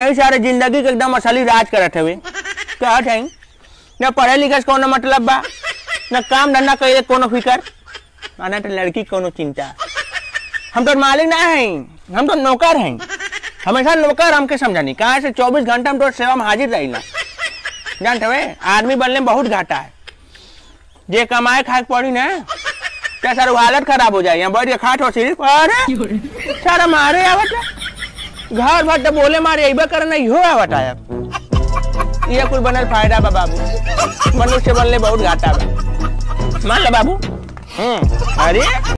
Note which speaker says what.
Speaker 1: यही सारे जिंदगी के एकदम असली राज करत हवे कहत है न पढ़े लिखे से कोनो मतलब बा न काम धंधा करे कोनो फिकर आना तो लड़की के कोनो चिंता हम तो मालिक ना हैं हम तो नौकर हैं हमेशा नौकर हमके समझानी कहाँ से चौबीस घंटा हम तो सेवा में हाजिर रही जानते हुए आदमी बनने में बहुत घाटा है जे कमाए खाए के पड़ी ना क्या सर हालत खराब हो जाए यहाँ बैठ के खाट हो सिर्फ अरे सारा मारे आवत है। घर भर तो बोले मारे अबे करना इहो आवत आया ये कुल बनल फायदा बा बाबू मनुष्य बनले बहुत घाटा बा मान लो बाबू हम्म अरे